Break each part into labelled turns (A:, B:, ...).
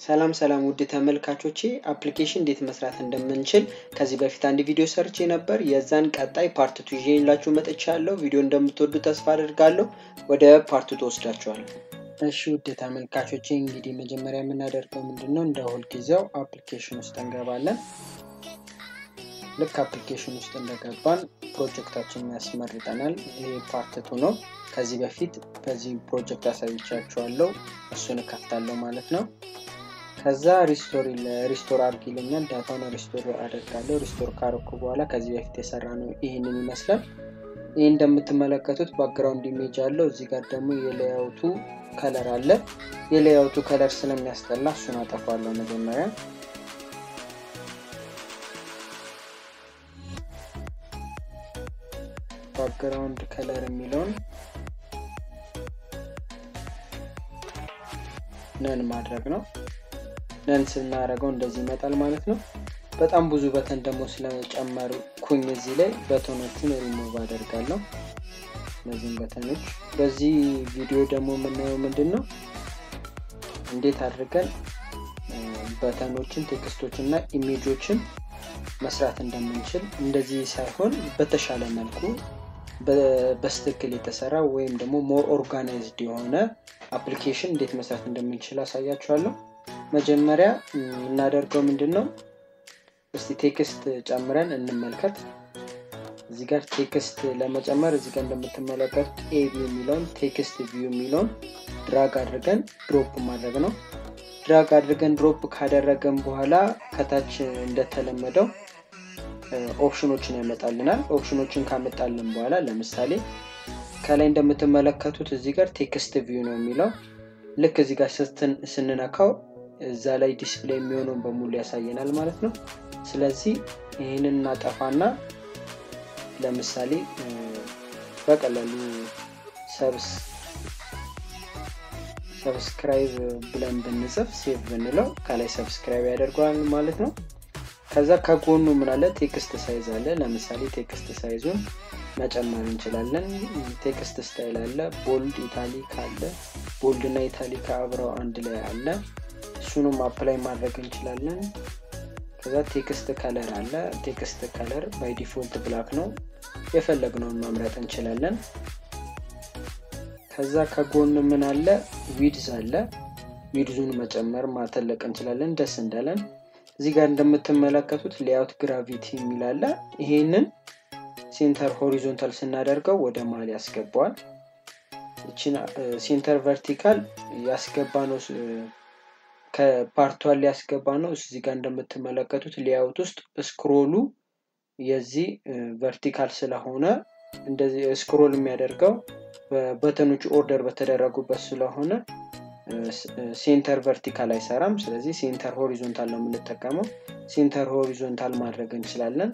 A: ሰላም ሰላም ውድ ተመልካቾቼ አፕሊኬሽን እንዴት መስራት እንደምንችል ከዚህ በፊት አንድ ቪዲዮ ሰርቼ ነበር። የዛን ቀጣይ ፓርት ቱ ይዤላችሁ መጥቻለሁ። ቪዲዮ እንደምትወዱ ተስፋ አድርጋለሁ። ወደ ፓርት ቱ ወስዳችኋለሁ። እሺ ውድ ተመልካቾቼ እንግዲህ መጀመሪያ የምናደርገው ምንድን ነው? እንደ ሁልጊዜው አፕሊኬሽን ውስጥ እንገባለን። ልክ አፕሊኬሽን ውስጥ እንደገባን ፕሮጀክታችን ያስመርጠናል። ይሄ ፓርት ቱ ነው። ከዚህ በፊት በዚህ ፕሮጀክት አሳይቻችኋለሁ። እሱን እከፍታለሁ ማለት ነው። ከዛ ሪስቶር ሪስቶር አድርግ ይለኛል። ዳታውን ሪስቶር አደርጋለሁ። ሪስቶር ካረኩ በኋላ ከዚህ በፊት የሰራ ነው ይህንን ይመስላል። ይህ እንደምትመለከቱት ባክግራውንድ ኢሜጅ አለው። እዚህ ጋር ደግሞ የሌያውቱ ከለር አለ። የሌያውቱ ከለር ስለሚያስጠላ እሱን አጠፋለሁ መጀመሪያ። ባክግራውንድ ከለር የሚለውን ነን ማድረግ ነው። ነን ስናደርገው እንደዚህ ይመጣል ማለት ነው። በጣም ብዙ በተን ደግሞ ስለጨመርኩኝ እዚህ ላይ በተኖቹን ሪሙቭ አደርጋለሁ። እነዚህም በተኖች በዚህ ቪዲዮ ደግሞ የምናየው ምንድን ነው እንዴት አድርገን በተኖችን፣ ቴክስቶችን እና ኢሜጆችን መስራት እንደምንችል እንደዚህ ሳይሆን በተሻለ መልኩ በስትክክል የተሰራ ወይም ደግሞ ሞር ኦርጋናይዝድ የሆነ አፕሊኬሽን እንዴት መስራት እንደምንችል አሳያችኋለሁ። መጀመሪያ የምናደርገው ምንድን ነው? እስቲ ቴክስት ጨምረን እንመልከት። እዚህ ጋር ቴክስት ለመጨመር እዚህ ጋር እንደምትመለከቱት ኤቢ የሚለውን ቴክስት ቪው የሚለውን ድራግ አድርገን ድሮፕ ማድረግ ነው። ድራግ አድርገን ድሮፕ ካደረገን በኋላ ከታች እንደተለመደው ኦፕሽኖችን ያመጣልናል። ኦፕሽኖችን ካመጣልን በኋላ ለምሳሌ ከላይ እንደምትመለከቱት እዚህ ጋር ቴክስት ቪው ነው የሚለው ልክ እዚህ ጋር ስንነካው እዛ ላይ ዲስፕሌይ የሚሆነውን በሙሉ ያሳየናል ማለት ነው። ስለዚህ ይህንን እናጠፋና ለምሳሌ በቀላሉ ሰብስክራይብ ብለን ብንጽፍ ሴቭ ብንለው ከላይ ሰብስክራይብ ያደርገዋል ማለት ነው። ከዛ ከጎኑ ምናለ ቴክስት ሳይዝ አለ። ለምሳሌ ቴክስት ሳይዙን መጨመር እንችላለን። ቴክስት ስታይል አለ፣ ቦልድ ኢታሊክ አለ። ቦልድ እና ኢታሊክ አብረው አንድ ላይ አለ። እሱንም አፕላይ ማድረግ እንችላለን። ከዛ ቴክስት ከለር አለ። ቴክስት ከለር ባይ ዲፎልት ብላክ ነው። የፈለግነውን መምረጥ እንችላለን። ከዛ ከጎን ምን አለ? ዊድዝ አለ። ዊድዙን መጨመር ማተለቅ እንችላለን ደስ እንዳለን። እዚህ ጋር እንደምትመለከቱት ሌያውት ግራቪቲ የሚል አለ። ይሄንን ሴንተር ሆሪዞንታል ስናደርገው ወደ መሀል ያስገባዋል። እችን ሴንተር ቨርቲካል ያስገባ ነው ከፓርቷን ሊያስገባ ነው። እዚህ ጋር እንደምትመለከቱት ሌያውት ውስጥ ስክሮሉ የዚህ ቨርቲካል ስለሆነ እንደዚህ ስክሮል የሚያደርገው በተኖቹ ኦርደር በተደረጉበት ስለሆነ ሴንተር ቨርቲካል አይሰራም። ስለዚህ ሴንተር ሆሪዞንታል ነው የምንጠቀመው። ሴንተር ሆሪዞንታል ማድረግ እንችላለን።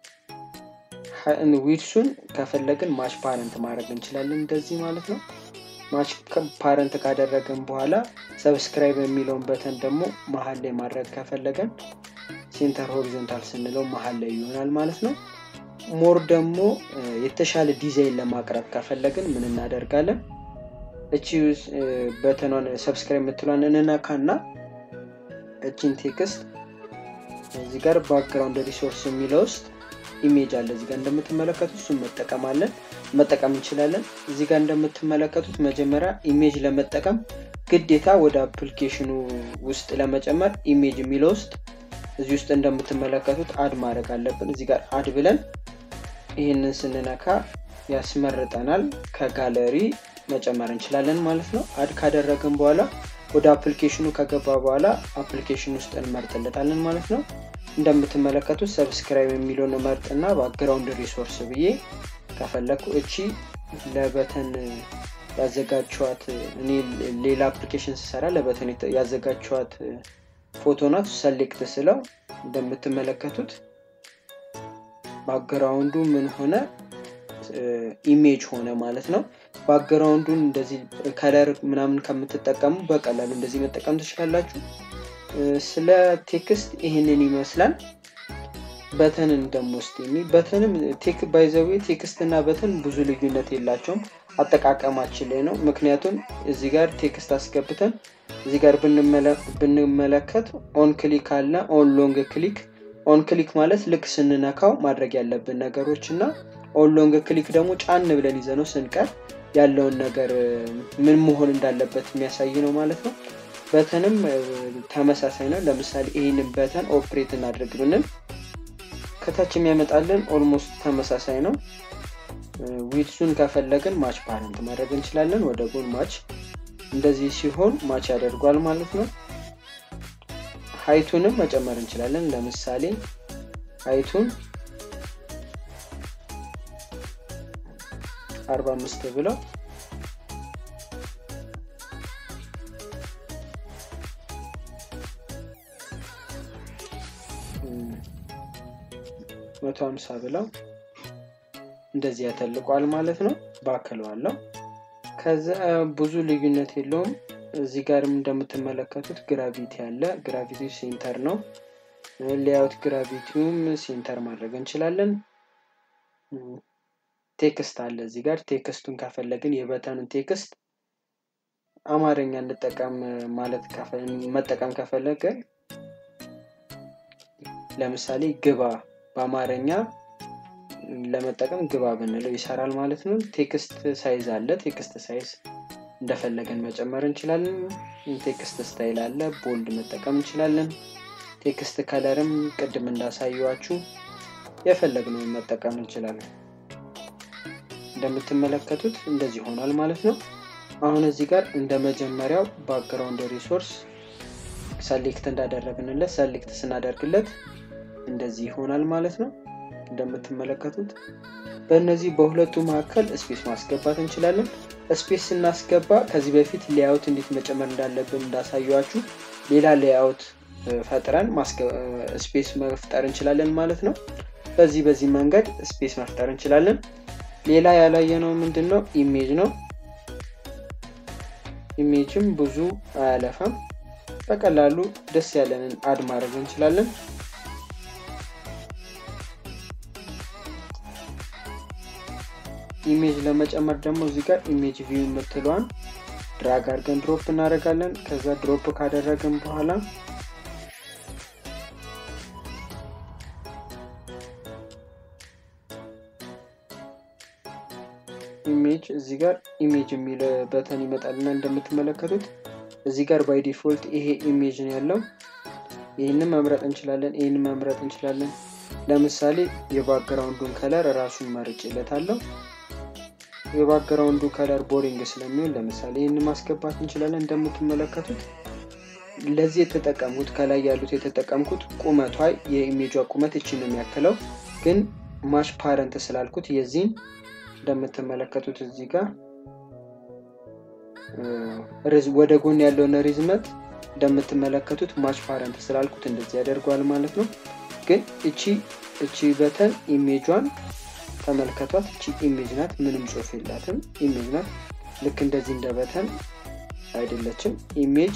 A: ዊድሱን ከፈለግን ማች ፓረንት ማድረግ እንችላለን እንደዚህ ማለት ነው። ማች ፓረንት ካደረግን በኋላ ሰብስክራይብ የሚለውን በተን ደግሞ መሀል ላይ ማድረግ ከፈለገን ሴንተር ሆሪዞንታል ስንለው መሀል ላይ ይሆናል ማለት ነው። ሞር ደግሞ የተሻለ ዲዛይን ለማቅረብ ከፈለግን ምን እናደርጋለን? እቺ በተኗን ሰብስክራይብ የምትሏን እንነካና እቺን ቴክስት እዚህ ጋር ባክግራውንድ ሪሶርስ የሚለው ውስጥ ኢሜጅ አለ። እዚህ ጋር እንደምትመለከቱት እሱን መጠቀም አለን መጠቀም እንችላለን። እዚህ ጋር እንደምትመለከቱት መጀመሪያ ኢሜጅ ለመጠቀም ግዴታ ወደ አፕሊኬሽኑ ውስጥ ለመጨመር ኢሜጅ የሚለው ውስጥ እዚህ ውስጥ እንደምትመለከቱት አድ ማድረግ አለብን። እዚህ ጋር አድ ብለን ይህንን ስንነካ ያስመርጠናል። ከጋለሪ መጨመር እንችላለን ማለት ነው። አድ ካደረግን በኋላ ወደ አፕሊኬሽኑ ከገባ በኋላ አፕሊኬሽን ውስጥ እንመርጥለታለን ማለት ነው። እንደምትመለከቱት ሰብስክራይብ የሚለውን መርጥና ባክግራውንድ ሪሶርስ ብዬ ከፈለግኩ እቺ ለበተን ያዘጋችኋት እኔ ሌላ አፕሊኬሽን ስሰራ ለበተን ያዘጋችኋት ፎቶ ናት። ሰሌክት ስለው እንደምትመለከቱት ባክግራውንዱ ምን ሆነ ኢሜጅ ሆነ ማለት ነው። ባክግራውንዱን እንደዚህ ከለር ምናምን ከምትጠቀሙ በቀላሉ እንደዚህ መጠቀም ትችላላችሁ። ስለ ቴክስት ይህንን ይመስላል። በተንን ደግሞ ስ በተንም ቴክ ባይዘዌ ቴክስት እና በተን ብዙ ልዩነት የላቸውም። አጠቃቀማችን ላይ ነው። ምክንያቱም እዚህ ጋር ቴክስት አስገብተን እዚህ ጋር ብንመለከት ኦን ክሊክ አለ ኦን ሎንግ ክሊክ ኦን ክሊክ ማለት ልክ ስንነካው ማድረግ ያለብን ነገሮች እና ኦን ሎንግ ክሊክ ደግሞ ጫን ብለን ይዘነው ስንቀር ያለውን ነገር ምን መሆን እንዳለበት የሚያሳይ ነው ማለት ነው በተንም ተመሳሳይ ነው ለምሳሌ ይህንን በተን ኦፕሬት እናድርግ ብንል ከታች የሚያመጣልን ኦልሞስት ተመሳሳይ ነው ዊድሱን ከፈለግን ማች ፓረንት ማድረግ እንችላለን ወደ ጎን ማች እንደዚህ ሲሆን ማች ያደርጓል ማለት ነው ሀይቱንም መጨመር እንችላለን ለምሳሌ ሀይቱን አርባ አምስት ብለው መቶ ሀምሳ ብለው እንደዚህ ያተልቋል ማለት ነው ባክለዋለው ከዛ ብዙ ልዩነት የለውም እዚህ ጋርም እንደምትመለከቱት ግራቪቲ አለ ግራቪቲ ሴንተር ነው ሌያውት ግራቪቲውም ሴንተር ማድረግ እንችላለን ቴክስት አለ እዚህ ጋር ቴክስቱን ከፈለግን የበተኑን ቴክስት አማርኛ እንጠቀም ማለት መጠቀም ከፈለግን ለምሳሌ ግባ በአማርኛ ለመጠቀም ግባ ብንለው ይሰራል ማለት ነው ቴክስት ሳይዝ አለ ቴክስት ሳይዝ እንደፈለገን መጨመር እንችላለን ቴክስት ስታይል አለ ቦልድ መጠቀም እንችላለን ቴክስት ከለርም ቅድም እንዳሳየዋችሁ የፈለግነውን መጠቀም እንችላለን እንደምትመለከቱት እንደዚህ ሆኗል ማለት ነው አሁን እዚህ ጋር እንደ መጀመሪያው ባክግራውንድ ሪሶርስ ሰሌክት እንዳደረግንለት ሰሌክት ስናደርግለት እንደዚህ ይሆናል ማለት ነው እንደምትመለከቱት በእነዚህ በሁለቱ መካከል ስፔስ ማስገባት እንችላለን ስፔስ ስናስገባ ከዚህ በፊት ሌያውት እንዴት መጨመር እንዳለብን እንዳሳየዋችሁ ሌላ ሌያውት ፈጥረን ስፔስ መፍጠር እንችላለን ማለት ነው በዚህ በዚህ መንገድ ስፔስ መፍጠር እንችላለን ሌላ ያላየነው ምንድን ነው ኢሜጅ ነው ኢሜጅም ብዙ አያለፋም በቀላሉ ደስ ያለንን አድ ማድረግ እንችላለን ኢሜጅ ለመጨመር ደግሞ እዚህ ጋር ኢሜጅ ቪው የምትለዋን ድራግ አድርገን ድሮፕ እናደርጋለን ከዛ ድሮፕ ካደረግን በኋላ ኢሜጅ እዚህ ጋር ኢሜጅ የሚል በተን ይመጣልና እንደምትመለከቱት እዚህ ጋር ባይ ዲፎልት ይሄ ኢሜጅ ነው ያለው ይህንን መምረጥ እንችላለን ይህንን መምረጥ እንችላለን ለምሳሌ የባክግራውንዱን ከለር ራሱን መርጭለታለሁ የባክግራውንዱ ከለር ቦሪንግ ስለሚሆን ለምሳሌ ይህን ማስገባት እንችላለን እንደምትመለከቱት ለዚህ የተጠቀሙት ከላይ ያሉት የተጠቀምኩት ቁመቷ የኢሜጇ ቁመት እችን ነው የሚያክለው ግን ማሽ ፓረንት ስላልኩት የዚህን እንደምትመለከቱት እዚህ ጋር ወደ ጎን ያለውን ሪዝመት እንደምትመለከቱት ማች ፓረንት ስላልኩት እንደዚህ ያደርገዋል ማለት ነው ግን እቺ እቺ በተን ኢሜጇን ተመልከቷት እቺ ኢሜጅ ናት ምንም ጽሁፍ የላትም ኢሜጅ ናት ልክ እንደዚህ እንደ በተን አይደለችም ኢሜጅ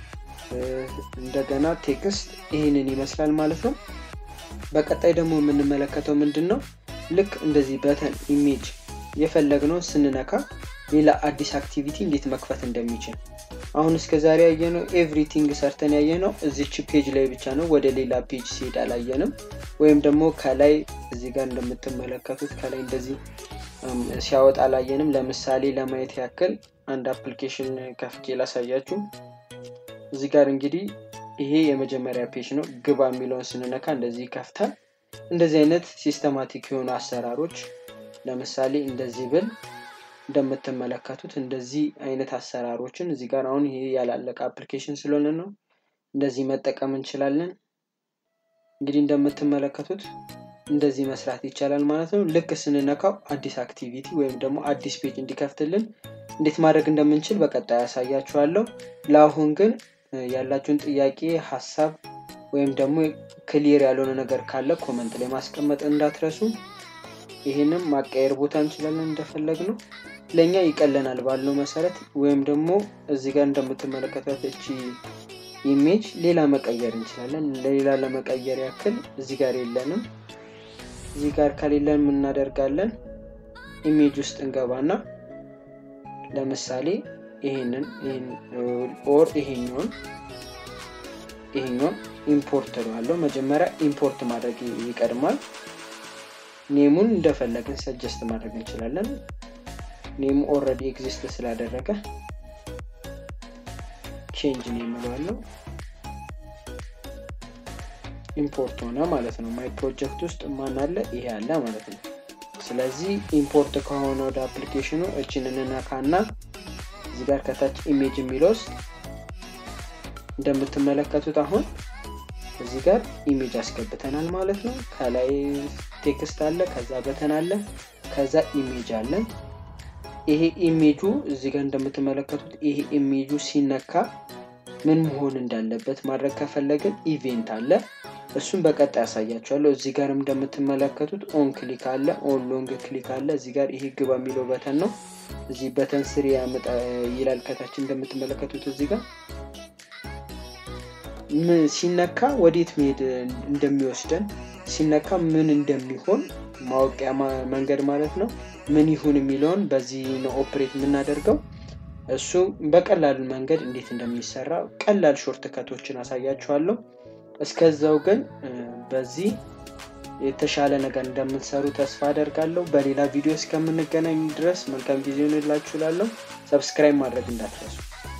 A: እንደገና ቴክስት ይህንን ይመስላል ማለት ነው በቀጣይ ደግሞ የምንመለከተው ምንድን ነው ልክ እንደዚህ በተን ኢሜጅ የፈለግነውን ስንነካ ሌላ አዲስ አክቲቪቲ እንዴት መክፈት እንደሚችል አሁን እስከ ዛሬ ያየነው ኤቭሪቲንግ ሰርተን ያየነው እዚች ፔጅ ላይ ብቻ ነው ወደ ሌላ ፔጅ ሲሄድ አላየንም ወይም ደግሞ ከላይ እዚህ ጋር እንደምትመለከቱት ከላይ እንደዚህ ሲያወጣ አላየንም ለምሳሌ ለማየት ያክል አንድ አፕሊኬሽን ከፍቼ ላሳያችሁ እዚህ ጋር እንግዲህ ይሄ የመጀመሪያ ፔጅ ነው ግባ የሚለውን ስንነካ እንደዚህ ይከፍታል እንደዚህ አይነት ሲስተማቲክ የሆኑ አሰራሮች ለምሳሌ እንደዚህ ብል እንደምትመለከቱት እንደዚህ አይነት አሰራሮችን እዚህ ጋር አሁን ይሄ ያላለቀ አፕሊኬሽን ስለሆነ ነው እንደዚህ መጠቀም እንችላለን እንግዲህ እንደምትመለከቱት እንደዚህ መስራት ይቻላል ማለት ነው ልክ ስንነካው አዲስ አክቲቪቲ ወይም ደግሞ አዲስ ፔጅ እንዲከፍትልን እንዴት ማድረግ እንደምንችል በቀጣይ ያሳያችኋለሁ ለአሁን ግን ያላችሁን ጥያቄ ሀሳብ ወይም ደግሞ ክሊር ያልሆነ ነገር ካለ ኮመንት ላይ ማስቀመጥ እንዳትረሱ ይህንም ማቀየር ቦታ እንችላለን እንደፈለግ ነው ለእኛ ይቀለናል ባለው መሰረት ወይም ደግሞ እዚህ ጋር እንደምትመለከታት እቺ ኢሜጅ ሌላ መቀየር እንችላለን ለሌላ ለመቀየር ያክል እዚህ ጋር የለንም እዚህ ጋር ከሌለን የምናደርጋለን ኢሜጅ ውስጥ እንገባና ለምሳሌ ይሄንን ኦር ይሄኛውን ይሄኛውን ኢምፖርት እለዋለሁ። መጀመሪያ ኢምፖርት ማድረግ ይቀድማል። ኔሙን እንደፈለግን ሰጀስት ማድረግ እንችላለን። ኔሙ ኦልሬዲ ኤግዚስት ስላደረገ ቼንጅ ኔም እለዋለሁ። ኢምፖርት ሆነ ማለት ነው። ማይ ፕሮጀክት ውስጥ ማን አለ? ይሄ አለ ማለት ነው። ስለዚህ ኢምፖርት ከሆነ ወደ አፕሊኬሽኑ እችን እንነካና እዚህ ጋር ከታች ኢሜጅ የሚለው ውስጥ እንደምትመለከቱት አሁን እዚህ ጋር ኢሜጅ አስገብተናል ማለት ነው። ከላይ ቴክስት አለ፣ ከዛ በተን አለ፣ ከዛ ኢሜጅ አለ። ይሄ ኢሜጁ እዚህ ጋር እንደምትመለከቱት ይሄ ኢሜጁ ሲነካ ምን መሆን እንዳለበት ማድረግ ከፈለግን ኢቬንት አለ። እሱን በቀጣይ ያሳያቸዋለሁ። እዚህ ጋርም እንደምትመለከቱት ኦን ክሊክ አለ፣ ኦን ሎንግ ክሊክ አለ። እዚህ ጋር ይሄ ግባ የሚለው በተን ነው። እዚህ በተን ስር ያመጣ ይላል ከታች እንደምትመለከቱት እዚህ ጋር ሲነካ ወዴት መሄድ እንደሚወስደን ሲነካ ምን እንደሚሆን ማወቂያ መንገድ ማለት ነው። ምን ይሁን የሚለውን በዚህ ነው ኦፕሬት የምናደርገው። እሱ በቀላሉ መንገድ እንዴት እንደሚሰራ ቀላል ሾርት ከቶችን አሳያችኋለሁ። እስከዛው ግን በዚህ የተሻለ ነገር እንደምትሰሩ ተስፋ አደርጋለሁ። በሌላ ቪዲዮ እስከምንገናኝ ድረስ መልካም ጊዜ ሆንላችሁ እላለሁ። ሰብስክራይብ ማድረግ እንዳትረሱ።